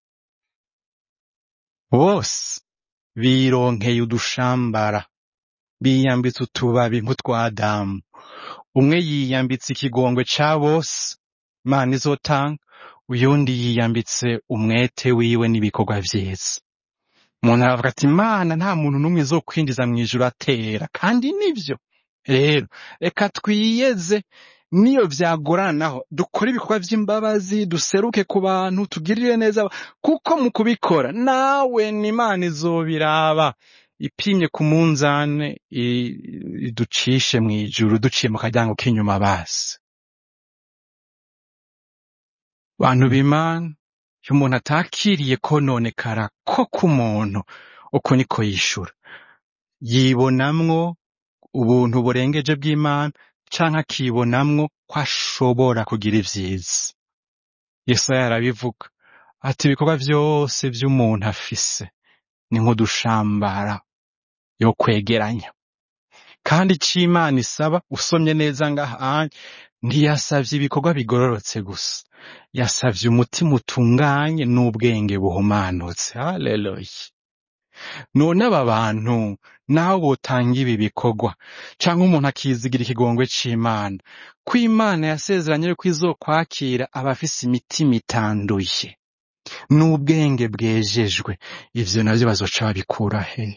bose bironkeye udushambara biyambitse utubabi nk'utwadamu umwe yiyambitse ikigongwe ca bose imana izotanga uyundi yiyambitse umwete wiwe n'ibikorwa vyiza umuntu aravuga ati imana nta muntu n'umwe izokwinjiza mu ijuru atera kandi nivyo rero reka twiyeze niyo vyagoranaho dukore ibikorwa vy'imbabazi duseruke ku bantu tugirire neza aba- kuko mu kubikora nawe n'imana izobiraba ipimye ku munzane i- iducishe mu ijuru duciye mu karyango k'inyuma basi bantu b'imana iyo umuntu atakiriye kononekara ko k'umuntu uko niko yishura yibonamwo ubuntu burengeje bw'imana canke akibonamwo ko ashobora kugira ivyiza yesaya arabivuga ati ibikorwa vyose vy'umuntu afise ni nk'udushambara yo kwegeranya kandi ico imana isaba usomye neza ngaha ntiyasavye ibikorwa bigororotse gusa yasavye umutima utunganye n'ubwenge buhumanutse haleluya none aba bantu naho botanga ibi bikorwa canke umuntu akizigira ikigongwe c'imana ko imana yasezeranye yuko izokwakira abafise imitima itanduye n'ubwenge bwejejwe ivyo navyo bazoca babikura hehe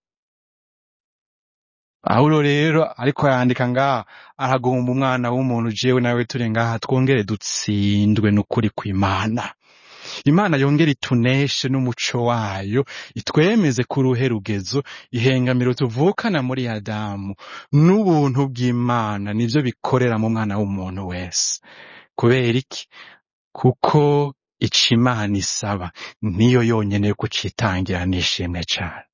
Pawulo rero ariko yandika ngaha aragomba umwana w'umuntu jewe nawe turi ngaha twongere dutsindwe n'ukuri kw'Imana. Imana yongere ituneshe n'umuco wayo itwemeze ku ruhe rugezo ihengamiro tuvukana muri Adamu n'ubuntu bw'Imana nivyo bikorera mu mwana w'umuntu wese. Kubera iki? Kuko ico Imana isaba niyo yonyene yo kucitangira n'ishimwe cane.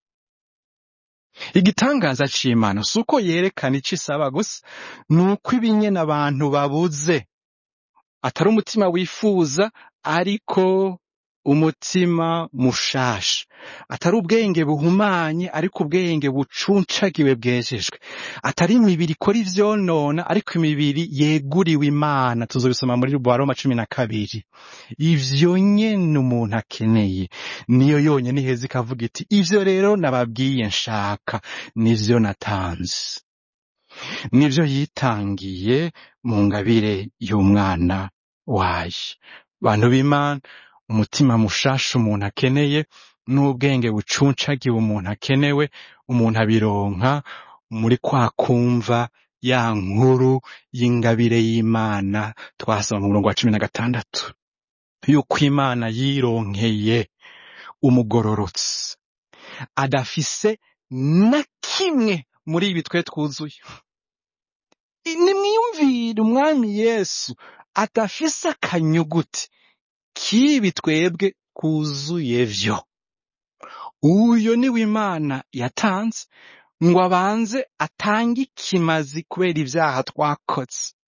Igitangaza c'Imana si uko yerekana ico isaba gusa, ni uko ibinyene abantu babuze atari umutima wifuza ariko umutima mushasha atari ubwenge buhumanye ariko ubwenge bucuncagiwe bwejejwe atari imibiri ikora ivyonona ariko imibiri yeguriwe imana tuzobisoma muri Roma cumi na kabiri ivyo nyene umuntu akeneye niyo yonyene iheza ikavuga iti ivyo rero nababwiye nshaka nivyo natanze nivyo yitangiye mu ngabire y'umwana wayo bantu b'imana umutima mushasha umuntu akeneye n'ubwenge bucuncagiwe umuntu akenewe umuntu abironka muri kwa kumva ya nkuru y'ingabire y'imana twasoma mu murongo wa cumi na gatandatu yuko imana yironkeye umugororotsi adafise na kimwe muri ibi twe twuzuye nimwiyumvire umwami yesu adafise akanyuguti k'ibi twebwe twuzuye vyo uyo niwe imana yatanze ngo abanze atange ikimazi kubera ivyaha twakoze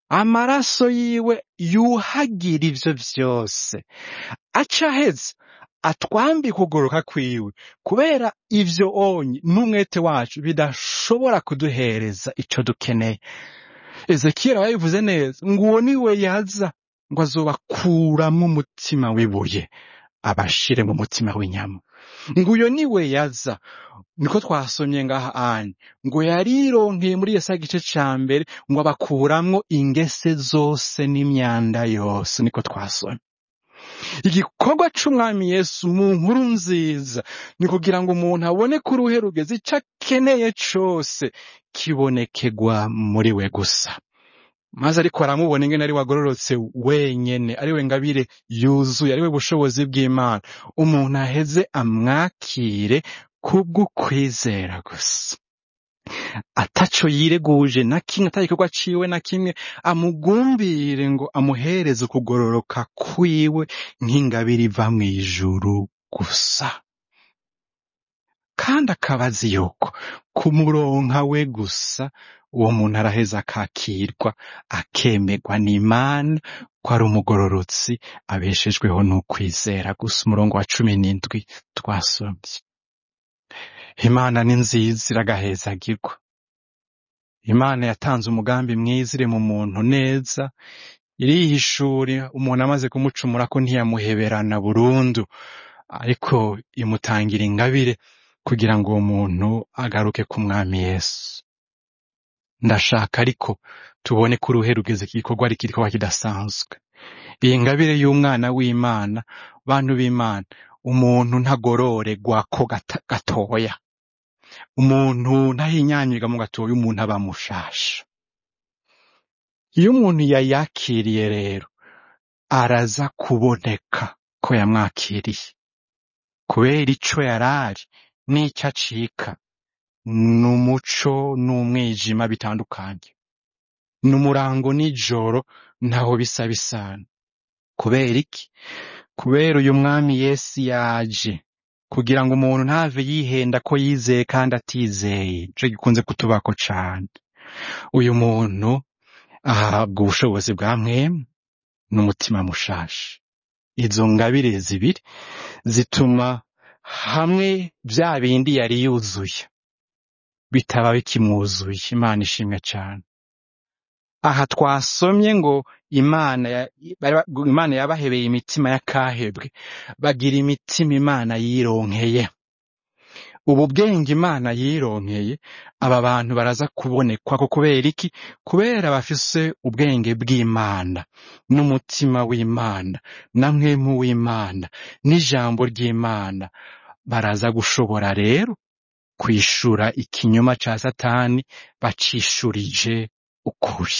amaraso yiwe yuhagira ivyo vyose aca aheza atwambika ukugoroka kwiwe kubera ivyo onye n'umwete wacu bidashobora kuduhereza ico dukeneye ezekiyeli aba yabivuze neza ngo uwo ni we yaza ngo azobakuramwo umutima w'ibuye abashire mu mutima w'inyama ngo uyo ni we yaza niko twasomye ngaha anye ngo yarironkeye muri yesaya igice ca mbere ngo abakuramwo ingese zose n'imyanda yose niko twasomye igikorwa c'umwami yesu mu nkuru nziza ni kugira ngo umuntu abone ko uruhe rugeze ico akeneye cose kibonekegwa muri we gusa maze ariko aramubona ingene ari wagororotse wenyene ari we ngabire yuzuye ari we bushobozi bw'imana umuntu aheze amwakire kubw'ukwizera gusa ataco yireguje na kimwe ata gikorwa ciwe na kimwe amugumbire ngo amuhereze ukugororoka kwiwe nk'ingabire iva mw'ijuru gusa kandi akaba azi yuko kumuronka we gusa uwo muntu araheza akakirwa akemerwa n'imana ko ari umugororotsi abeshejweho n'ukwizera gusa umurongo wa cumi n'indwi twasomye imana ni nziza iragahezagirwa imana yatanze umugambi mwiza iri mu muntu neza irihishura umuntu amaze kumucumura ko ntiyamuheberana burundu ariko imutangira ingabire kugira ngo uwo muntu agaruke ku mwami yesu ndashaka ariko tubone ko uruhe rugeze iki gikorwa ari igikorwa kidasanzwe iyi ngabire y'umwana w'imana bantu b'imana umuntu ntagororerwa ko gata- gatoya umuntu ntahinyanyirwa mu gatoya umuntu aba mushasha iyo umuntu yayakiriye rero araza kuboneka ko yamwakiriye kubera ico yarari n'ico acika n'umuco n'umwijima bitandukanye n'umurango n'ijoro ntaho bisa bisana kubera iki kubera uyu mwami yesu yaje kugira ngo umuntu ntave yihenda ko yizeye kandi atizeye ico gikunze kutubako cane uyu muntu ahabwa ubushobozi bwa mwemu n'umutima mushasha izo ngabire zibiri zituma hamwe vya bindi yari yuzuye bitaba bikimwuzuye imana ishimwe cane aha twasomye ngo imana ya- bari ba- imana yabahebeye imitima y'akahebwe bagira imitima imana yironkeye ubu bwenge imana yironkeye aba bantu baraza kubonekwa ko kubera iki kubera bafise ubwenge bw'imana n'umutima w'imana na mwemu w'imana n'ijambo ry'imana baraza gushobora rero kwishura ikinyoma ca satani bacishurije ukuri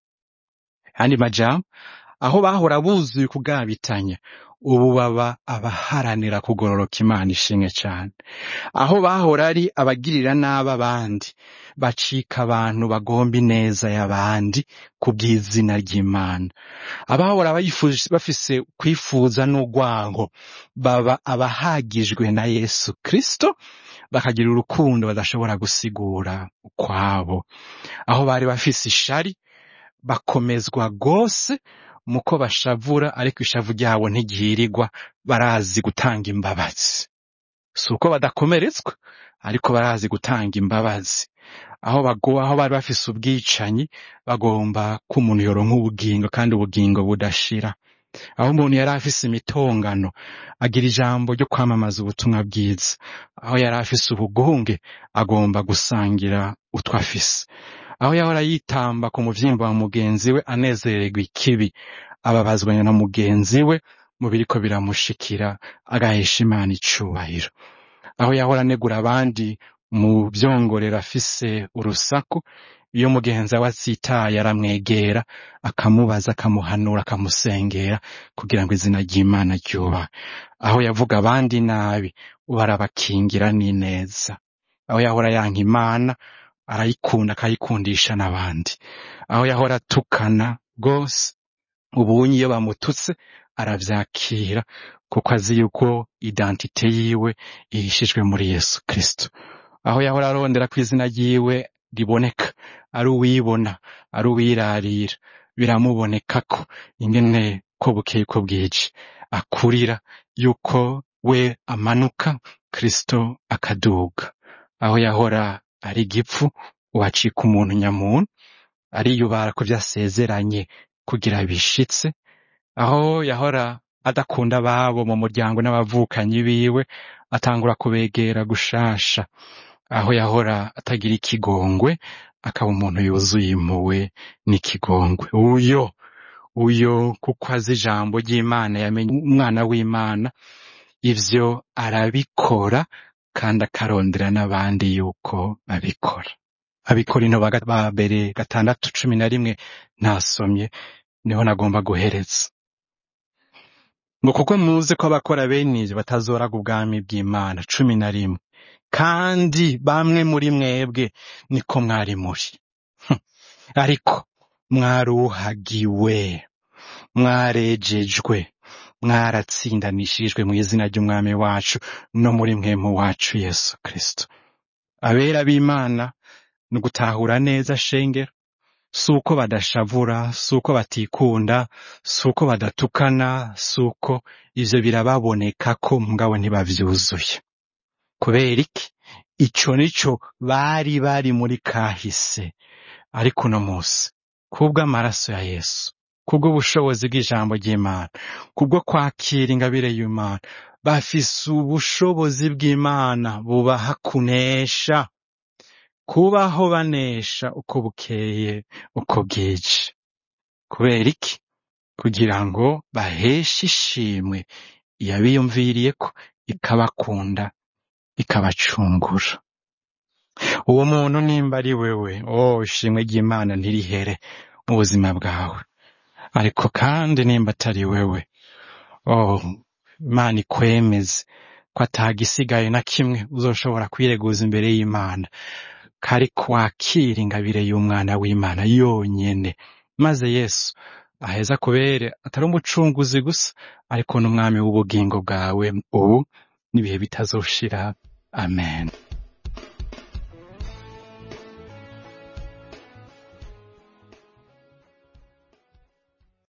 andi majambo aho bahora buzuye kugabitanya ubu baba abaharanira kugororoka imana ishimwe cane aho bahora ari abagirira nabi abandi bacika abantu bagomba ineza y'abandi ku bw'izina ry'imana abahora bayifuza- bafise kwifuza n'urwango baba abahagijwe na yesu kristo bakagira urukundo badashobora gusigura ukwabo aho bari bafise ishari bakomezwa rwose muko bashavura ariko ishavu ryabo ntigihirirwa barazi gutanga imbabazi si uko badakomeretswa ariko barazi gutanga imbabazi aho bago aho bari bafise ubwicanyi bagomba ko umuntu yoronka ubugingo kandi ubugingo budashira aho umuntu yari afise imitongano agira ijambo ryo kwamamaza ubutumwa bwiza aho yari afise ubugunge agomba gusangira utwo afise aho yahora yitamba ku muvyimba wa mugenzi we anezererwa ikibi ababazwa na mugenzi we mu biriko biramushikira agahesha imana icubahiro aho yahora anegura abandi mu vyongorero afise urusaku iyo mugenzi we atsitaye aramwegera akamubaza akamuhanura akamusengera kugira ngo izina ry'imana ryubahe aho yavuga abandi nabi ubu arabakingira n'ineza aho yahora yanka imana arayikunda akayikundisha n'abandi aho yahora atukana rwose ubunye iyo bamututse aravyakira kuko azi yuko identite yiwe ihishijwe muri yesu kristo aho yahora arondera ko izina ryiwe riboneka ari uwibona ari uwirarira biramubonekako ingene ko bukeye ko bwije akurira yuko we amanuka kristo akaduga aho yahora ari igipfu uwacika umuntu nyamuntu ariyubara ku vyo asezeranye kugira bishitse aho yahora adakunda ababo mu muryango n'abavukanyi biwe atangura kubegera gushasha aho yahora atagira ikigongwe akaba umuntu yuzuye impuhwe n'ikigongwe uyo uyo kuko azi ijambo ry'imana yamenye umwana w'imana ivyo arabikora kandi akarondera n'abandi yuko babikora abikorino ba ba mbere gatandatu cumi na rimwe ntasomye niho nagomba guhereza ngo kuko muzi ko abakora bene ivyo batazoraga ubwami bw'imana cumi na rimwe kandi bamwe muri mwebwe niko mwari muri Hm. ariko mwaruhagiwe mwarejejwe mwaratsindanishijwe mu izina ry'umwami wacu no muri mwemu wacu yesu kristo abera b'imana ni ugutahura neza shengero si uko badashavura si uko batikunda si uko badatukana si uko ivyo birababoneka ko mugabo ntibavyuzuye kubera iki ico nico bari bari muri kahise ariko uno musi kubw'amaraso ya yesu kubw'ubushobozi bw'ijambo ry'imana kubwo kwakira ingabire y'imana bafise ubushobozi bw'imana bubaha kunesha kubaho banesha uko bukeye uko bwije kubera iki kugira ngo baheshe ishimwe iyabiyumviriye ko ikabakunda ikabacungura uwo muntu nimba ari wewe oh ishimwe ry'imana ntirihere mu buzima bwawe ariko kandi nimba atari wewe oh imana ikwemeze ko atagisigaye na kimwe uzoshobora kwireguza imbere y'imana kari kwakira ingabire y'umwana w'imana yonyene maze yesu aheza kubere atari umucunguzi gusa ariko n'umwami w'ubugingo bwawe ubu n'ibihe bitazoshira amen